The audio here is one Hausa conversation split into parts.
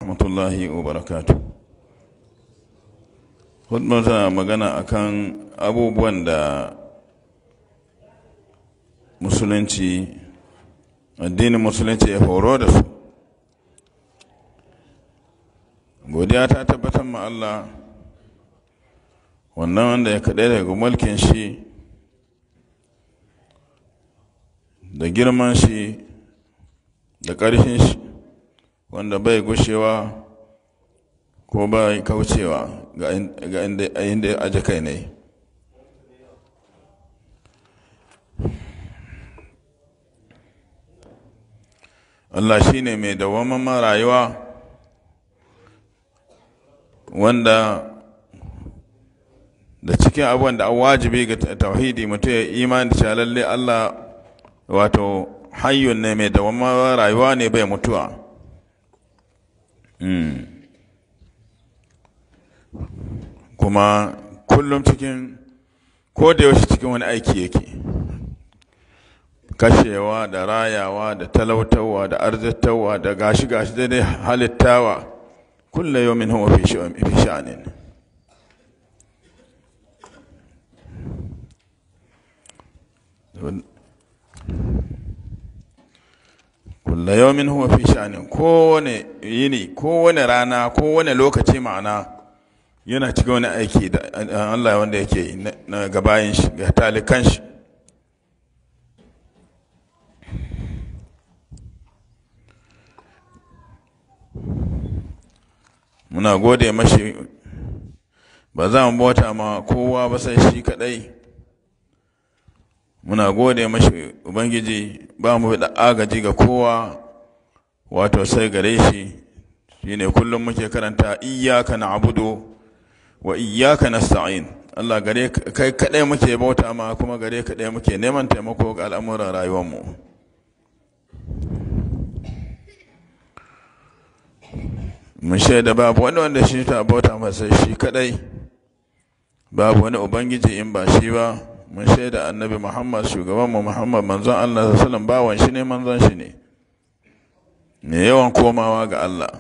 rahmatullahi wa barakatu hudbar tana magana akan abubuwan da musulunci addinin musulunci ya horo da su godiya ta tabbatar ma Allah wannan wanda ya kaɗai daga mulkin shi da girman shi da ƙarfin shi wanda bai gushewa ko bai kaucewa ga inda ya aje kai ne Allah shi ne mai dawamman rayuwa wanda da cikin abubuwan da an wajibi ga tauhidi mutum ya imani da lalle Allah wato hayyun ne mai dawamman rayuwa ne bai mutuwa kuma kullum cikin ko da yaushe cikin wani aiki yake kashewa da rayawa da talautawa da arzitawa da gashi-gashi daidai halittawa kulle yau min huwa fi sha'anin kulle yau min huwa fi sha'anin kowane yini kowane rana kowane lokaci ma'ana yana cikin wani aiki da Allah wanda yake yi na gabayin shi ga talikan shi muna gode mashi ba za mu bauta ma kowa ba sai shi kadai muna gode mashi ubangiji ba mu da agaji ga kowa wato sai gare shi shine kullum muke karanta iyyaka na'budu wa iyyaka nasta'in Allah gare kai kadai muke bauta ma kuma gare kadai muke neman taimako ga al'amuran rayuwar mu mun shaida babu wani wanda shi ta bauta masa shi kadai babu wani ubangiji in ba shi ba mun shaida annabi muhammad shugaban mu muhammad manzon allah sallallahu bawan shi ne manzon shi ne ne yawan komawa ga allah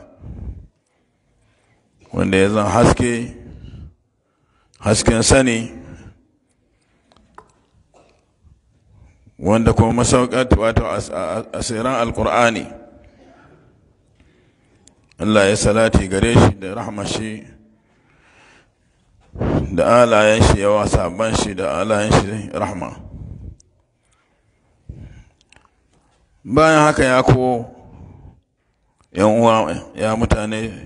wanda ya zan haske hasken sani wanda kuma masaukat wato asiran alkur'ani Allah ya salati gare shi da rahmashi da alayen shi yawa sabon shi da alayen shi rahma bayan haka ya ko yan uwa ya mutane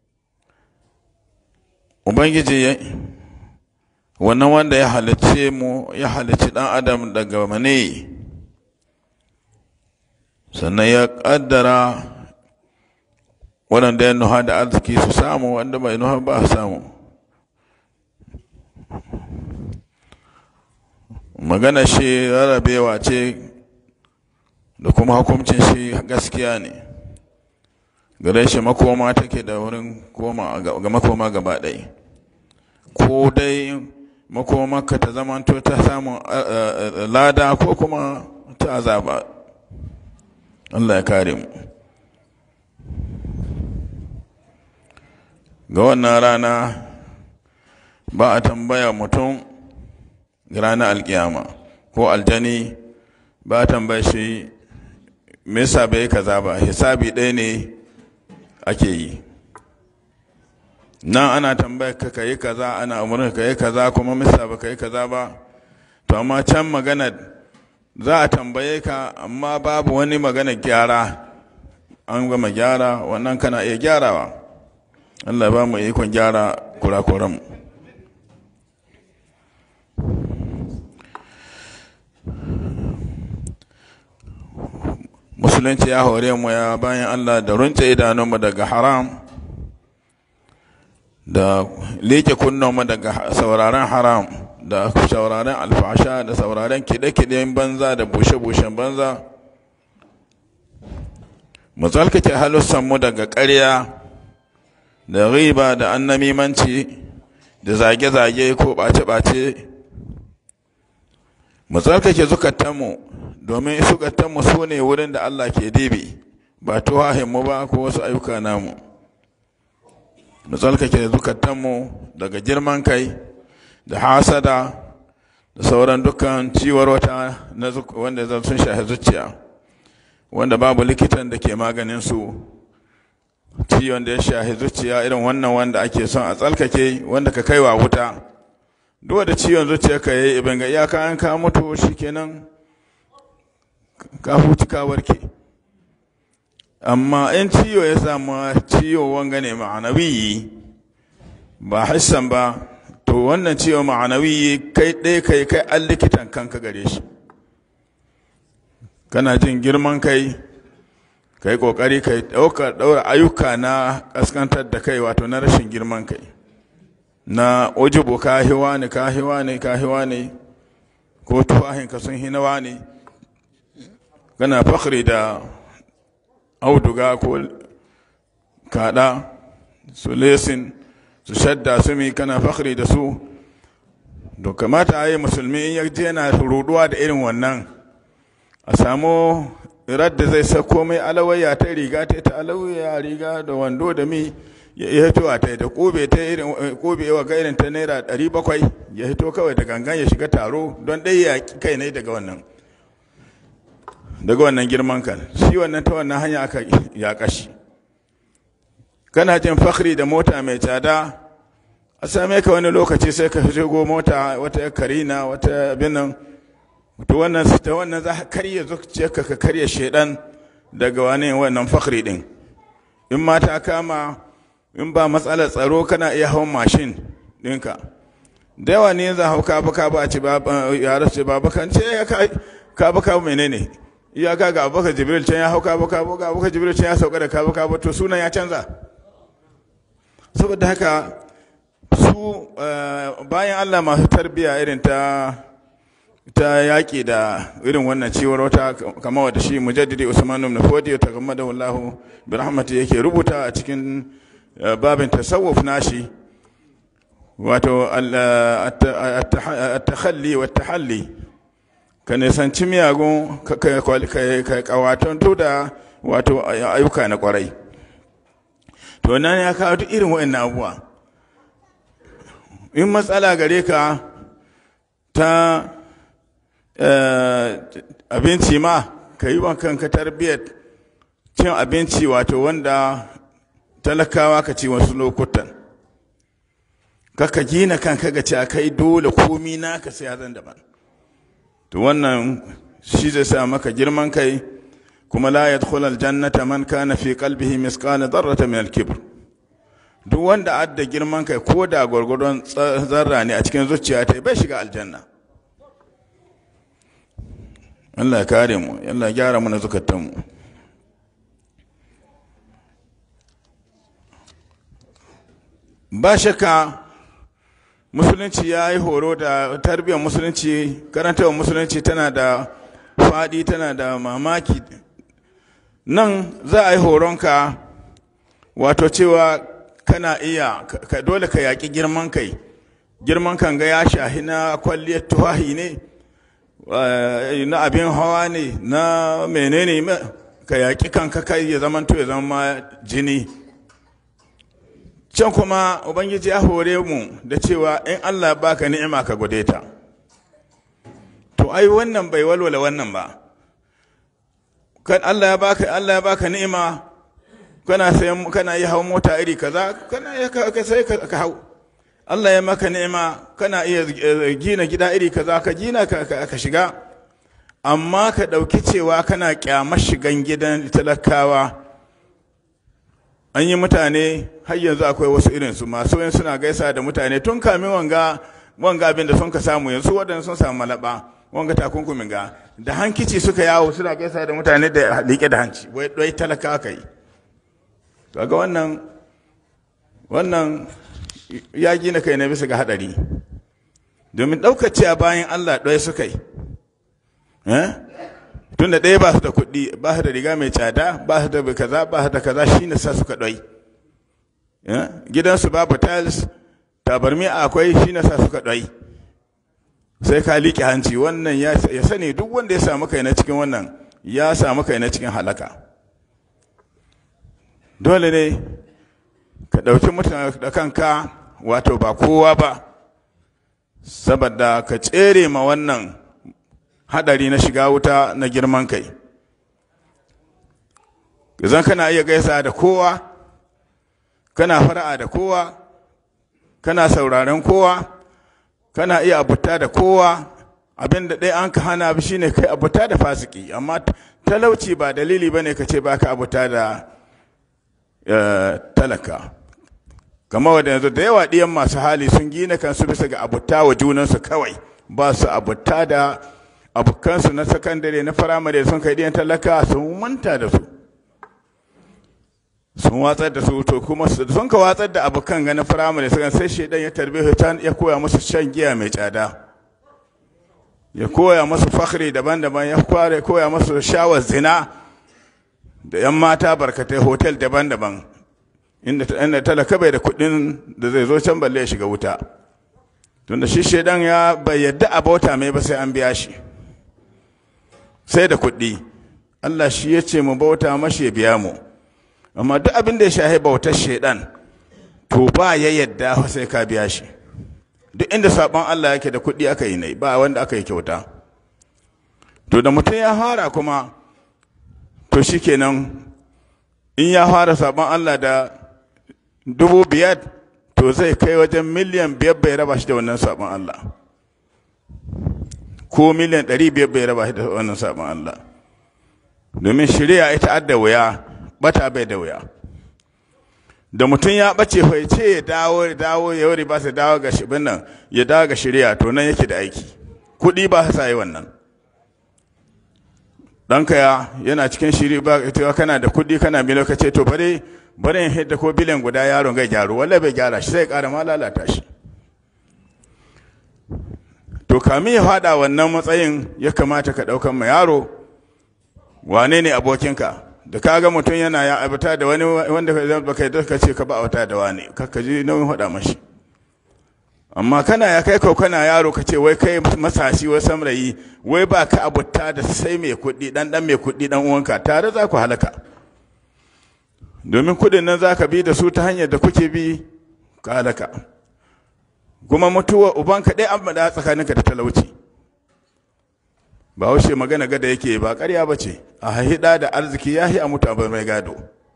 ubangiji ya wannan wanda ya halicce mu ya halicci dan adam daga mane sannan ya kaddara waɗanda ya nuha da arziki su samu wanda bai nuha ba samu magana shi rarrabewa ce da kuma hukuncin shi gaskiya ne gare shi makoma take da wurin koma ga makoma gaba ɗaya ko dai makomarka ta zamanto ta samun lada ko kuma ta azaba Allah ya kare mu ga wannan rana ba a tambaya mutum ga ranar alkiyama ko aljani ba a tambaya shi me yasa bai kaza ba hisabi ɗaya ne ake yi nan ana tambaya ka kayi kaza ana umarni ka yi kaza kuma misa ba ka yi kaza ba to amma can magana za a tambaye ka amma babu wani magana gyara an gama gyara wannan kana iya gyarawa Allah ba mu ikon gyara kurakuran musulunci ya hore mu ya bayan Allah da runce idanunmu daga haram da leke kunnanmu daga sauraren haram da sauraren alfasha da sauraren kide-kiden banza da bushe-bushen banza mu tsalkace halussanmu daga ƙarya da riba da annamimanci da zage-zage ko ɓace-ɓace mu tsarkake zukatanmu domin zukatanmu su ne wurin da Allah ke dibi ba tuwahinmu ba ko wasu ayyuka namu mu tsalkake zukatanmu daga girman kai da hasada da sauran dukkan ciwar wata wanda sun shahi zuciya wanda babu likitan da ke maganin su ciwon da ya shahi zuciya irin wannan wanda ake son a tsalkake wanda ka kaiwa wuta duk da ciwon zuciya ka yi ibin ga iyaka an ka mutu shikenan ka huci ka warke amma in ciwo ya samu ciwo wanga ne ma'anawiyi ba hassan ba to wannan ciwo ma'anawiyi kai ɗaya kai kai an likitan kanka gare shi kana jin girman kai kai kokari kai ɗauka ɗaura ayyuka na ƙaskantar da kai wato na rashin girman kai na ujubu kahiwa ne kahiwa ne kahiwa ne ko tuwahinka sun hinawa ne kana fakhri da auduga ko kada su lesin su shadda su mi kana fakhri da su to kamata a yi musulmi in yaje yana ruduwa da irin wannan a samu da zai sako mai alawaya ta riga ta ta alawaya riga da wando da mi ya hito a ta da kobe ta irin kobe wa ga irin ta naira 700 ya hito kawai da gangan ya shiga taro don dai ya kai ne daga wannan daga wannan girman kan shi wannan ta wannan hanya aka ya kashi kana jin fakhri da mota mai tsada a same ka wani lokaci sai ka shigo mota wata karina wata abin nan to wannan ta wannan za ka karya zuciyarka ka karya shedan daga wani wannan fakhri din in ma ta kama in ba matsalar tsaro kana iya hawan mashin ɗinka da yawa ne za hau kaba kaba a ci ya rasu baba kan ce ya kaba kaba menene iya ga ga abubakar jibril can ya hau kaba kaba ga abubakar jibril can ya sauka da kaba kaba to sunan ya canza saboda haka su bayan allah masu tarbiya irin ta ta yaƙi da irin wannan ciwar wata kama wata shi mujaddidi usman ibn fodi ta gama da wallahu bi rahmati yake rubuta a cikin babin tasawuf nashi wato at-takhalli wa tahalli ka nisanci miyagun ka kawaton da wato ayyuka na kwarai to nan ya kawo duk irin wa'annan abubuwa in matsala gare ka ta abinci ma ka yi wa kanka tarbiyyar cin abinci wato wanda talakawa ka ci wasu lokutan kaka gina kanka ga ci a kai dole komi naka sai zan daban to wannan shi zai sa maka girman kai kuma la yadkhul aljannata man kana fi qalbihi misqala dharrata min al-kibr duk wanda adda girman kai ko da gwargwadon zarra ne a cikin zuciya ta bai shiga aljanna Allah ya kare mu Allah ya gyara mana zukatan mu ba shakka musulunci ya yi horo da tarbiyyar musulunci karantarwar musulunci tana da faɗi tana da mamaki nan za a yi horonka wato cewa kana iya ka dole ka yaƙi girman kai girman kan ga ya shahi na kwalliyar tuwahi ne na abin hawa ne na menene ka yaƙi kanka kai ya zama to ya zama jini can kuma ubangiji ya hore mu da cewa in allah baka ni'ima ka gode ta to ai wannan bai walwala wannan ba kan allah ya baka allah ya baka ni'ima kana sayan kana yi hawan mota iri kaza kana iya ka sai ka hau Allah ya maka ni'ima kana iya gina gida iri kaza ka gina ka shiga amma ka ɗauki cewa kana kyamar shigan gidan talakawa an yi mutane har yanzu akwai wasu irinsu masu yin suna gaisa da mutane tun kamin wanga wanga abin da sun ka samu yanzu waɗanda sun samu malaba wanga takunkumin ga da hankici suka yawo suna gaisa da mutane da liƙe da hanci wai talaka ka yi kaga wannan wannan ya gina kai na bisa ga hadari domin ɗaukace a bayan Allah ɗaya suka yi tun da ɗaya ba su da kuɗi ba su da riga mai tsada ba su da kaza ba su da kaza shi ne sa suka ɗai gidansu babu tiles tabarmi akwai shi ne sa suka ɗai sai ka liƙe hanci wannan ya sani duk wanda ya samu kai na cikin wannan ya samu kai na cikin halaka dole ne ka ɗauki mutane da kanka wato ba kowa ba saboda ka tsere ma wannan haɗari na shiga wuta na girman kai zan kana iya gaisa da kowa kana fara'a da kowa kana sauraren kowa kana iya abuta da kowa abin da ɗaya an ka hana bi shine kai abuta da fasiki amma talauci ba dalili ba ne ka ce ba ka abuta da talaka kamar wadda yanzu da yawa ɗiyan masu hali sun gina kansu bisa ga abuta wa junansu kawai ba su abuta da abokansu na sakandare na firamare sun kai ɗiyan talaka sun manta da su sun watsar da su to kuma sun ka watsar da abokan ganin firamare sukan sai shaidan ya tarbe su ya koya musu shan giya mai tsada ya koya musu fakhri daban-daban ya kware koya musu shawar zina da yan mata barkatai hotel daban-daban inda inda talaka bai da kuɗin da zai zo can balle ya shiga wuta tunda shi shaidan ya bai yadda a bauta mai ba sai an biya shi sai da kuɗi Allah shi ya ce mu bauta mashi ya biya mu amma duk abin da ya shahi bautar shaidan to ba ya yadda sai ka biya shi duk inda sabon Allah yake da kuɗi aka yi ne ba wanda aka yi kyauta to da mutum ya fara kuma to shikenan in ya fara sabon Allah da dubu biyar to zai kai wajen miliyan biyar bai raba shi da wannan sabon Allah ko miliyan ɗari biyar bai raba shi da wannan sabon Allah domin shirya ita adda wuya bata bai da wuya da mutum ya bace fa ce ya dawo ya dawo ya wuri ba su dawo ga shibin nan ya dawo ga shirya to nan yake da aiki kuɗi ba sa yi wannan ɗanka ya yana cikin shiri ba ita kana da kuɗi kana mi lokaci to bare bare in hidda ko biliyan guda yaron ga gyaru walla bai gyara shi sai ƙara ma lalata shi to kamin ya faɗa wannan matsayin ya kamata ka ɗaukan ma yaro wane ne abokinka da ka ga mutum yana ya abata da wani wanda ka kai ka ce ka ba abata da wani ka ji nauyin faɗa mashi amma kana ya kai kau kana yaro ka ce wai kai masashi wai samrayi wai ba ka abuta da sai mai kuɗi dan dan mai kuɗi dan uwanka tare za ku halaka domin kuɗin nan za ka bi da su ta hanyar da kuke bi ka halaka kuma mutuwa ubanka ɗaya an faɗa tsakaninka da talauci ba haushe magana gada yake ba ƙarya ba ce a haihida da arziki ya a mutu abu mai gado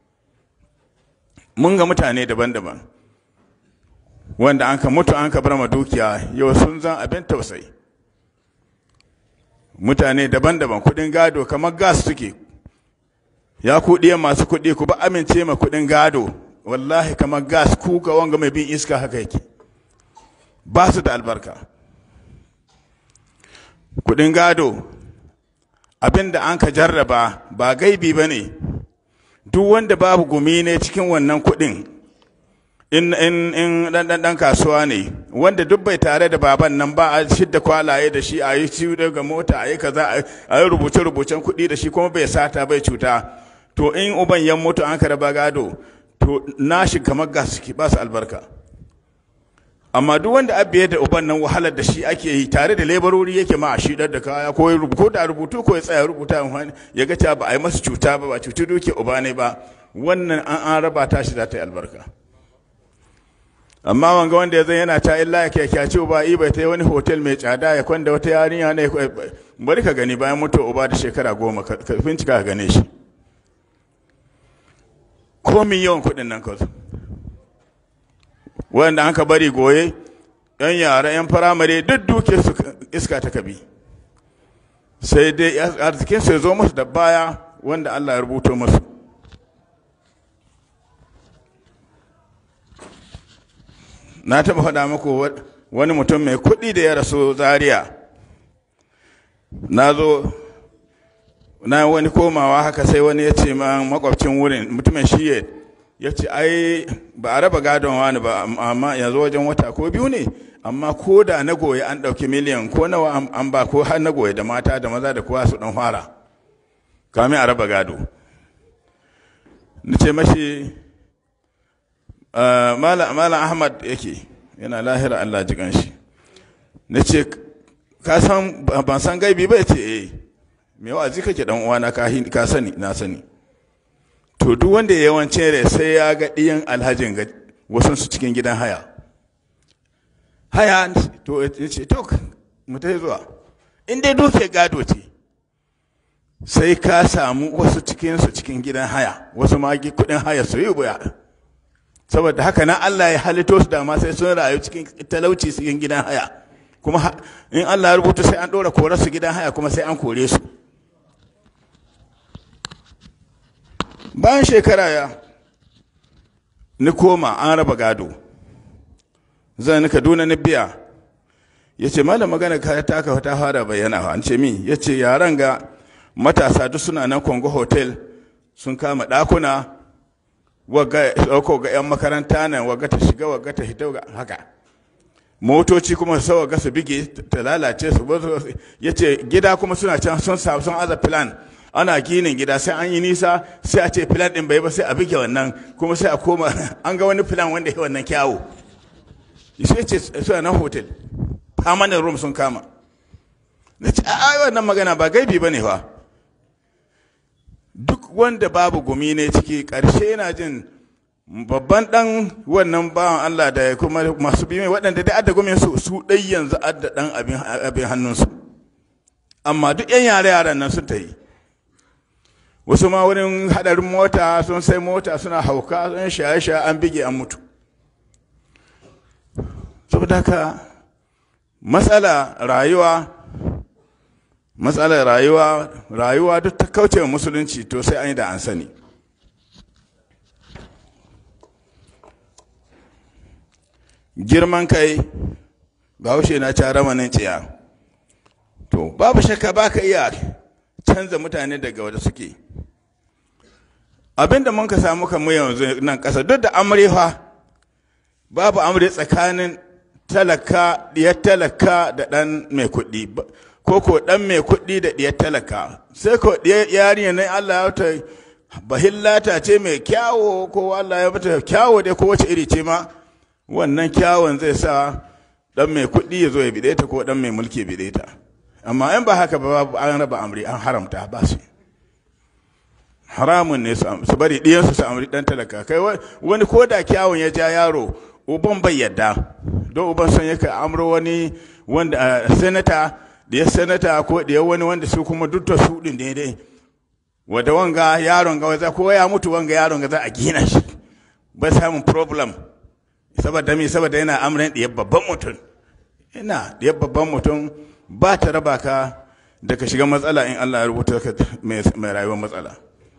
mun ga mutane daban-daban wanda an ka mutu an ka bar ma dukiya yau sun zan abin tausayi mutane daban-daban kuɗin gado kamar gas suke ya kuɗiyan masu kuɗi ku ba amince ma kuɗin gado wallahi kamar gas ku ga wanga mai bin iska haka yake ba su da albarka kudin gado abin da an ka jarraba ba gaibi ba ne duk wanda babu gumi ne cikin wannan kudin in in in dan dan dan kasuwa ne wanda duk bai tare da baban nan ba a shidda kwalaye da shi a yi ci daga mota a yi kaza a yi rubuce rubucen kuɗi da shi kuma bai sata bai cuta to in uban yan mutu an ka raba gado to nashi kamar gas ba su albarka amma duk wanda abiye da uban nan wahalar da shi ake yi tare da lebarori yake ma a shidar da kaya ko ya rubuta da rubutu ko ya tsaya rubuta ya ga ba a yi masa cuta ba ba cuci duke uba ne ba wannan an an raba ta shi za ta yi albarka amma wanga wanda ya zan yana ta illa ya kyakkyace uba i bai ta yi wani hotel mai tsada ya kwanda wata yarinya ne bari ka gani bayan mutuwa uba da shekara goma ka bincika ka gane shi komin yawan kuɗin nan kawai wanda an ka bari goye yan yara yan firamare duk duke su iska ta kabi sai dai arzikin su zo musu da baya wanda Allah ya rubuto musu na taɓa faɗa muku wani mutum mai kuɗi da ya rasu zaria na zo na wani komawa haka sai wani ya ce ma makwabcin wurin mutumin shiye ya ce ai ba a raba gadon wani ba amma yanzu wajen wata ko biyu ne amma ko da na goye an ɗauki miliyan ko nawa an ba ko har na goye da mata da maza da kowa su ɗan fara kamin a raba gado na ce mashi malam ahmad yake yana lahira allah ji shi na ce ka san ban san gaibi ba ya ce eh me wa'azi kake dan uwana ka sani na sani to duk wanda ya yawancin rai sai ya ga ɗiyan alhajin ga wasansu cikin gidan haya haya to ya ce to mu ta zuwa in dai duke gado ce sai ka samu wasu cikinsu cikin gidan haya wasu ma kudin haya su yi buya saboda haka na Allah ya halitto su dama sai sun rayu cikin talauci cikin gidan haya kuma in Allah ya rubuta sai an ɗora kore su gidan haya kuma sai an kore su bayan shekara ya ni koma an raba gado zan ni kaduna ni biya ya ce malam magana ka ta ka ta fara bayyana an ce min ya ce yaran ga matasa duk suna nan kongo hotel sun kama ɗakuna wagga ɗauko ga 'yan makaranta nan wagga ta shiga wagga ta hita haka motoci kuma su wagga su bige ta lalace su ya ce gida kuma suna can sun sun aza plan ana ginin gida sai an yi nisa sai a ce plan ɗin bai ba sai a bige wannan kuma sai a koma an ga wani plan wanda ya wannan kyawu sai ce suna nan hotel permanent room sun kama na ce a wannan magana ba gaibi ba ne fa duk wanda babu gumi ne ciki ƙarshe yana jin babban ɗan wannan bawan Allah da kuma masu bi waɗanda da adda gumin su su ɗai yanzu adda ɗan abin hannunsu amma duk yan yare yaran nan sun ta yi wasu ma wurin haɗarin mota sun sai mota suna hauka sun shaye-shaye an bige an mutu saboda haka matsala rayuwa matsalar rayuwa rayuwa duk ta kauce wa musulunci to sai an yi da an sani girman kai bahaushe na ca ramanin tsiya to babu shakka ba ka iya canza mutane daga wadda suke abinda mun ka samu kan yanzu nan ƙasa duk da amurfa babu amure tsakanin talaka diyar talaka da ɗan mai kuɗi ko ko ɗan mai kuɗi da diyar talaka sai ko diyar yarinya ne Allah ya ta bahillata ce mai kyawo ko Allah ya mata kyawo dai ko wace iri ce ma wannan kyawon zai sa ɗan mai kuɗi ya zo ya bide ta ko ɗan mai mulki ya bide ta amma in ba haka ba an raba amri an haramta ba su haramun ne su bari ɗiyansu su amri ɗan talaka kai wani ko da kyawun ya ja yaro uban bai yadda don uban son yake amro wani wanda senata da ya senata ko da ya wani wanda su kuma duk da su din daidai wanda wanga yaron ga za ko ya mutu wanga yaron ga za a gina shi ba samun problem saboda me saboda yana amran da babban mutum ina da babban mutum ba ta raba ka da ka shiga matsala in Allah ya rubuta ka mai rayuwar matsala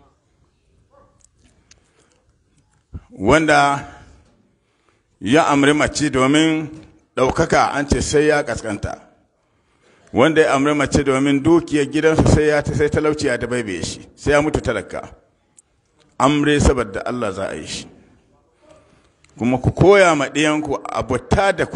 wanda ya amri mace domin ɗaukaka an ce sai ya ƙasƙanta wanda ya amri mace domin dukiyar gidansu sai ya sai talauci ya dabaibaye shi sai ya mutu talaka amre saboda Allah za a yi shi kuma ku koya ma ɗiyanku abuta da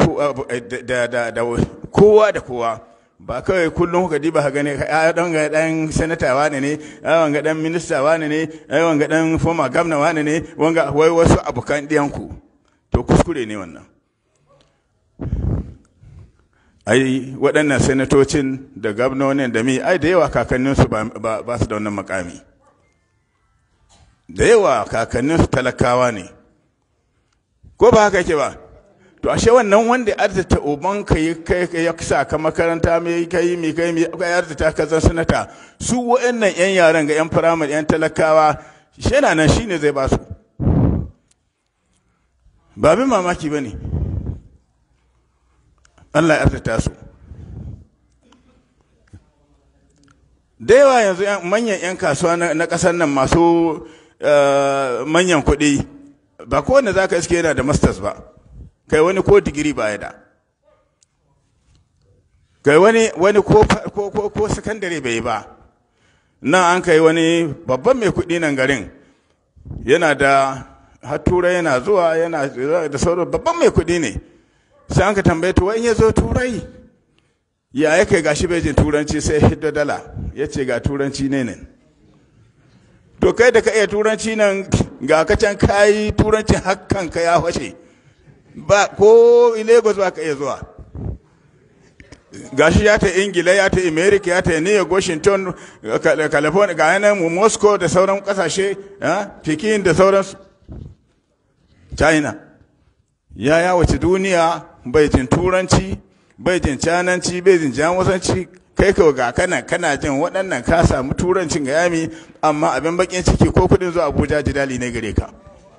kowa da kowa ba kawai kullum kuka diba ka gane ya dan ga dan senata wane ne ya wanga dan minista wane ne ya wanga dan former governor wane ne wanga wai wasu abokan ɗiyanku to kuskure ne wannan ai waɗannan senatocin da gwamnonin da mi ai da yawa kakanninsu ba su da wannan makami da yawa kakanninsu talakawa ne ko ba haka yake ba to ashe wannan wanda arzita uban ka yi kai ya sa ka makaranta mai kai mai kai mai kai arzita ka zan sanata su wa'annan yan yaran ga yan firamare yan talakawa shi yana nan shine zai ba su ba bin mamaki ba ne Allah ya arzita su da yawa yanzu manyan 'yan kasuwa na ƙasar nan masu manyan kuɗi ba kowane za ka iske yana da masters ba kai wani ko digiri ba ya da kai wani wani ko ko ko sakandare bai yi ba nan an kai wani babban mai kuɗi nan garin yana da har turai yana zuwa yana da sauran babban mai kuɗi ne sai an ka tambaye to in ya zo turai ya ya kai gashi bai jin turanci sai hidda dala ya ce ga turanci ne ne to kai da ka iya turanci nan ga ka can kayi turancin hakkan ka ya fashe ba ko lagos ba ka iya zuwa gashi ya ta ingila ya ta america ya ta new york washington california ga yanan moscow da sauran kasashe pekin da sauransu china ya yawace duniya bai jin turanci bai jin cananci bai jin jamusanci kai ka ga kana kana jin waɗannan ka samu turancin ga yami amma abin bakin ciki ko kudin zuwa abuja jidali ne gare ka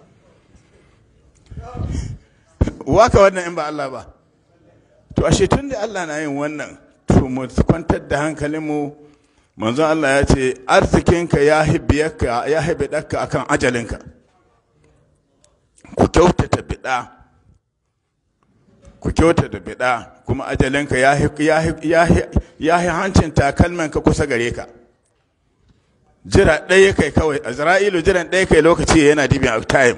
waka wannan in ba Allah ba to ashe tun da Allah na yin wannan to mu kwantar da hankalinmu manzon Allah ya ce arzikinka ya hibbiyarka ya hibbe ɗaka akan ajalinka ku kyautata biɗa ku kyautata biɗa kuma ajalinka ya yi hancin takalmanka kusa gare ka jira ɗaya kai kawai azra'ilu jiran ɗaya kai lokaci yana dibin a time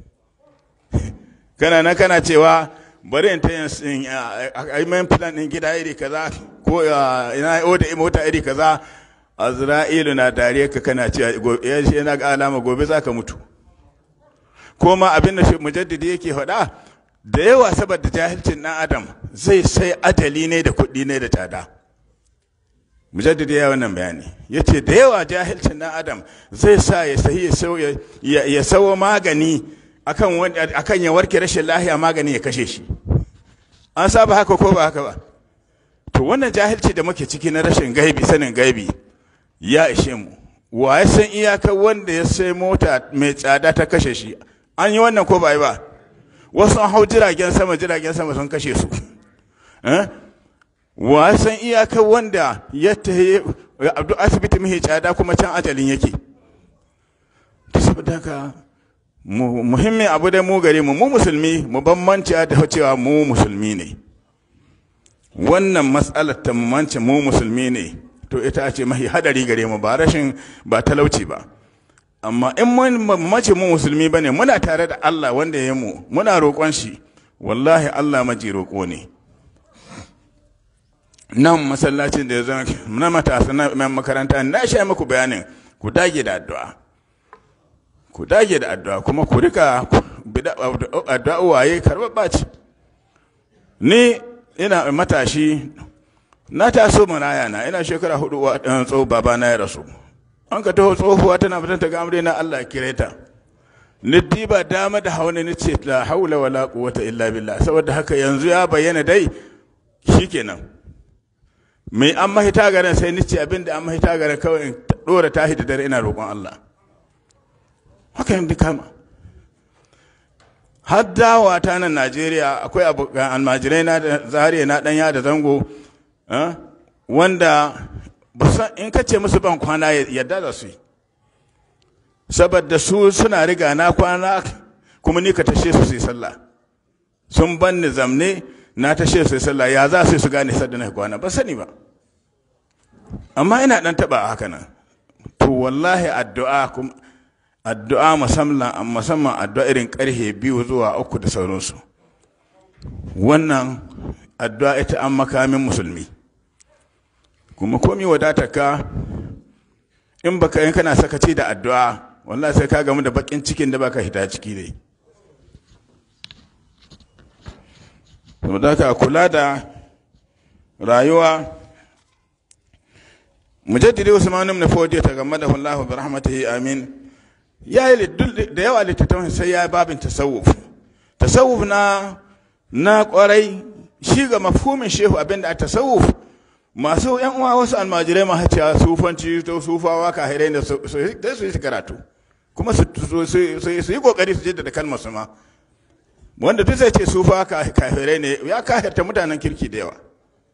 kana nan kana cewa bari in ta yin aimen plan ɗin gida iri kaza ko ina oda mota iri kaza azra'ilu na dariya ka kana cewa yana ga alama gobe za ka mutu ko ma abin da mujaddidi yake faɗa da yawa saboda jahilcin ɗan adam zai sai ajali ne da kuɗi ne da tsada mujaddidi ya wannan bayani ya ce da yawa jahilcin ɗan adam zai sa ya sahi ya sawo magani akan ya warke rashin lahiya magani ya kashe shi an saba haka ko ba haka ba to wannan jahilci da muke ciki na rashin gaibi sanin gaibi ya ishe mu wa ya san iyakar wanda ya sai mota mai tsada ta kashe shi an yi wannan ko ba yi ba wasu an hau jiragen sama jiragen sama sun kashe su wa ya san iyakar wanda ya tahi abdu asibiti mai tsada kuma can ajalin yake saboda haka muhimmin abu da mu gare mu mu musulmi mu bambanci da cewa mu musulmi ne wannan matsalar ta mance mu musulmi ne to ita ce mahi hadari gare mu ba rashin ba talauci ba amma in mun mace mu musulmi bane muna tare da Allah wanda ya mu muna roƙon shi wallahi Allah maji roƙo ne nan masallacin da ya zama na matasa na makaranta na sha muku bayanin ku dage da addu'a ku dage da addu'a kuma ku rika addu'a waye karɓar ce ni ina matashi na taso maraya na ina shekara hudu wa ɗan tso baba na ya rasu an ka taho tsohuwa tana fitar ta gamre na Allah kire ta ni diba dama da hauna ni ce la haula wala quwwata illa billah saboda haka yanzu ya bayyana dai shikenan mai an mahita garin sai ni ce abinda an mahita garin kawai in dora tahi da dare ina roƙon Allah haka yin kama har dawa ta nan Najeriya akwai abokan almajirai na da zariya na ɗanya da zango wanda in ka ce musu ban kwana yadda da su yi saboda su suna riga na kwana kuma ni ka tashe su su yi sallah sun ban ni zamne na tashe su yi sallah ya za su su gane sadda na kwana ba sani ba amma ina dan taba haka nan to wallahi addu'a addu'a musamman musamman addu'a irin karhe biyu zuwa uku da sauransu wannan addu'a ita an makamin musulmi kuma komi ka in baka yin kana sakaci da addu'a wallahi sai ka gamu da bakin cikin da baka hita ciki dai saboda ka kula da rayuwa mujaddidi usman ibn fodi ta game da Allah bi rahmatihi amin ya yi da yawa littattafan sai ya babin tasawuf tasawuf na na kwarai shi ga mafhumin shehu abinda a tasawuf masu yan uwa wasu almajirai ma cewa sufanci to sufawa kahirai da su yi karatu kuma su yi kokari su jaddada kalmar su ma wanda duk zai ce sufa kahirai ne ya kahirta mutanen kirki da yawa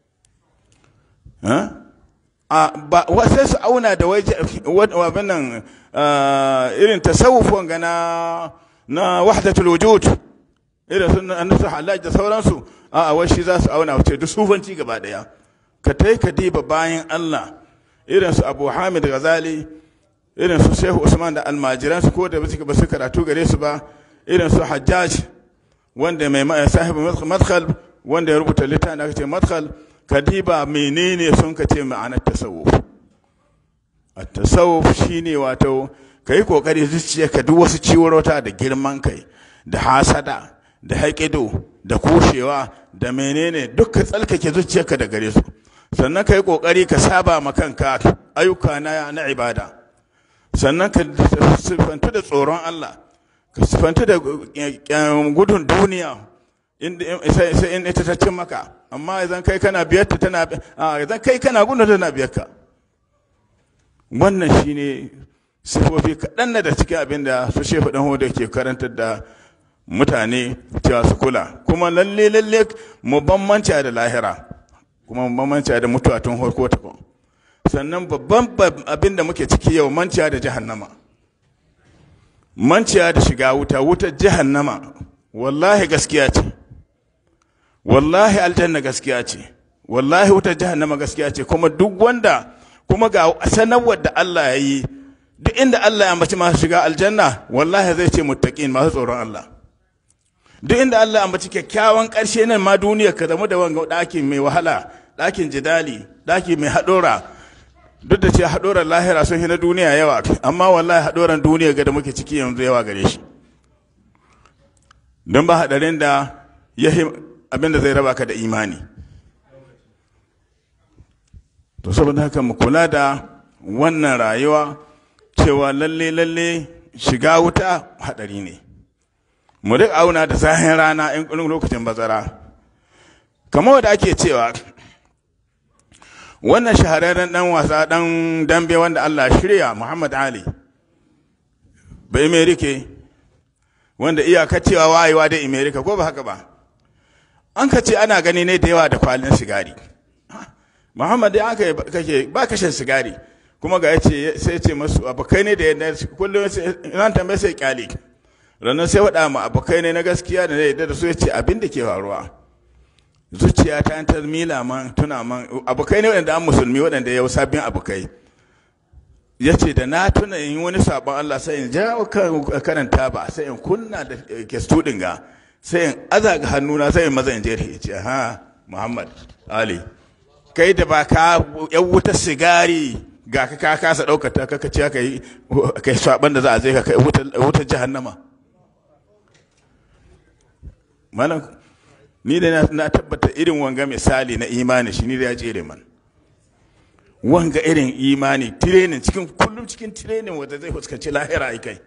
a ba sai su auna da waje wannan irin tasawufon ga na na wahdatul wujud irin sun annasu halaj da sauransu a a shi za su auna wace duk sufanci gaba daya ka tai ka diba bayan Allah irin su Abu Hamid Ghazali irin su Shehu Usman da almajiran su ko da ba su karatu gare su ba irin su Hajjaj wanda mai sahibu madkhal wanda ya rubuta littafin da aka ce madkhal ka diba menene sun ka ce ma'anar tasawuf at-tasawuf shine wato kai kokari zuciyarka duk wasu ciwarota da girman kai da hasada da haƙido da kushewa da menene duk ka tsalkake zuciyarka da gare su sannan ka yi ƙoƙari ka saba ma kanka ayyuka na na ibada sannan ka sifantu da tsoron Allah ka sifantu da gudun duniya sai in ita ta cin maka amma idan kai kana biyar ta tana idan kai kana gunda tana biyar ka wannan shine sifofi kaɗan da cikin abin da su shefa ɗan hoda ke karantar da mutane cewa su kula kuma lalle lalle mu bambanci da lahira kuma mu bambanci da mutuwa tun farko ta sannan babban abin da muke ciki yau manciya da jahannama manciya da shiga wuta wutar jahannama wallahi gaskiya ce wallahi aljanna gaskiya ce wallahi wutar jahannama gaskiya ce kuma duk wanda kuma ga sanarwar da Allah ya yi duk inda Allah ya ambaci masu shiga aljanna wallahi zai ce muttaqin masu tsoron Allah duk inda Allah ya ambaci kyakkyawan ƙarshe nan ma duniya ka zama da wanga ɗakin mai wahala ɗakin jidali ɗaki mai haɗora duk da ce haɗoran lahira sun na duniya yawa amma wallahi haɗoran duniya ga da muke ciki yanzu yawa gare shi don ba haɗarin da ya abin da zai raba ka da imani to saboda haka mu kula da wannan rayuwa cewa lalle lalle shiga wuta haɗari ne mu duk auna da zahin rana in lokacin bazara kamar wanda ake cewa wannan shahararren dan wasa dan dambe wanda Allah shirya Muhammad Ali bai Amerika wanda iyaka cewa wayewa da Amerika ko ba haka ba an ka ce ana gani ne da yawa da kwalin sigari Muhammad ya aka kake ba kashin sigari kuma ga yace sai ce masu abokai ne da yadda kullum nan tambaye sai kyale ranar sai faɗa ma abokai ne na gaskiya da yadda da su yace abin da ke faruwa zuciya ta ta mila man tuna man abokai ne waɗanda an musulmi waɗanda yau sabbin abokai ya ce da na tuna in wani sabon Allah sai in ja karanta ba sai in kunna da ke studin ga sai in aza ga hannuna sai in maza in je ya ce ha Muhammad Ali kai da ba ka yan wuta sigari ga ka ka kasa ɗaukar ta kaka ce ka yi kai saban da za a zai ka kai wutar jahannama malam ni da na tabbata irin wanga misali na imani shi ni da ya jere man wanga irin imani tirenin cikin kullum cikin tirenin wanda zai fuskanci lahira ai kai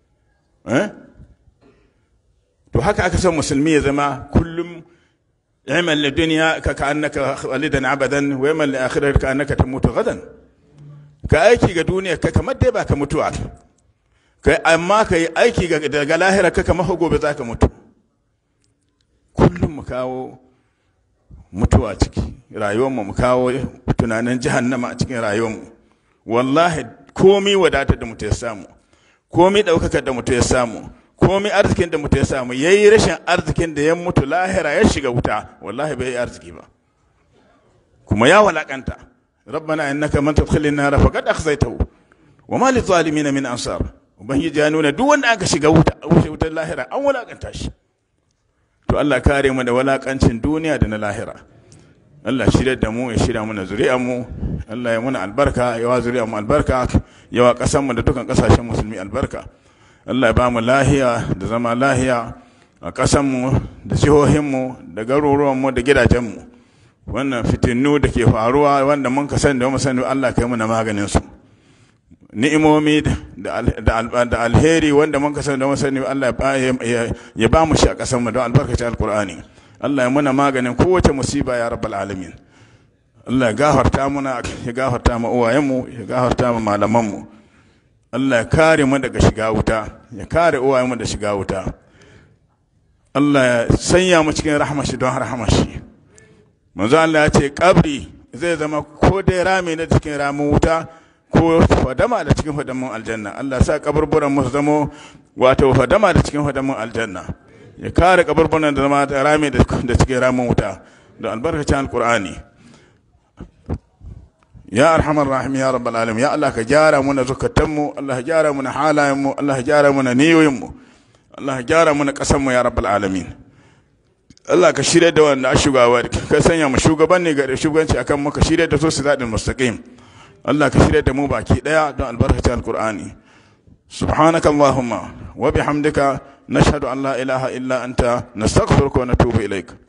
to haka aka san musulmi ya zama kullum yamal li dunya ka ka annaka walidan abadan wa yamal li akhirati ka annaka tamutu gadan ka aiki ga duniya ka kamar dai baka mutuwa kai amma kai aiki ga daga lahira ka kamar gobe zaka mutu kullum mu kawo mutuwa ciki rayuwarmu mu kawo tunanin jahannama a cikin rayuwarmu wallahi komi wadatar da mutum ya samu komi ɗaukakar da mutum ya samu komi arzikin da mutum ya samu ya yi rashin arzikin da ya mutu lahira ya shiga wuta wallahi bai yi arziki ba kuma ya walakanta rabbana innaka man tadkhilin nar faqad akhzaytahu wa ma lizalimin min ansar ubangiji ya nuna duk wanda aka shiga wuta wutar lahira an walakanta shi to Allah kare mu da walakancin duniya da na lahira Allah shirya da mu ya shirya mana zuri'ar mu Allah ya muna albarka ya wa zuri'ar mu albarka ya wa kasan mu da dukkan kasashen musulmi albarka Allah ya ba mu lahiya da zama lahiya a kasan mu da jihohin mu da garuruwan mu da gidajen mu wannan fitinu da ke faruwa wanda mun ka sani da mu sani Allah kai mu na maganin su ni'imomi da alheri wanda mun kasance da sani Allah ya ba mu shi a ƙasar mu don albarkacin alkur'ani Allah ya muna maganin kowace musiba ya rabbal alamin Allah ya gafarta muna ya gafarta ma uwayenmu ya gafarta ma malamanmu Allah ya kare mu daga shiga wuta ya kare uwayenmu da shiga wuta Allah ya sanya mu cikin rahmashi don rahmashi manzo Allah ya ce kabri zai zama ko dai rami na cikin ramin wuta ko fadama da cikin fadamin aljanna Allah sa kaburburan mu zamo wato fadama da cikin fadamin aljanna ya kare kaburburan da zama da rami da cikin ramin wuta da albarkacin alqur'ani ya arhamar rahim ya rabbal alamin ya Allah ka gyara mana zukatan mu Allah ka gyara mana halayen mu Allah ka gyara mana niyoyin mu Allah ka gyara mana kasan mu ya rabbal alamin Allah ka shirya da wanda a shugaba ka sanya mu shugaban ne ga shugabanci akan maka shirya da su su zaɗin mustaqim Allah ka shirya da mu baki daya don albarkacin alkur'ani subhanaka allahumma wa bihamdika nashhadu an la ilaha illa anta nastaghfiruka wa natubu ilaik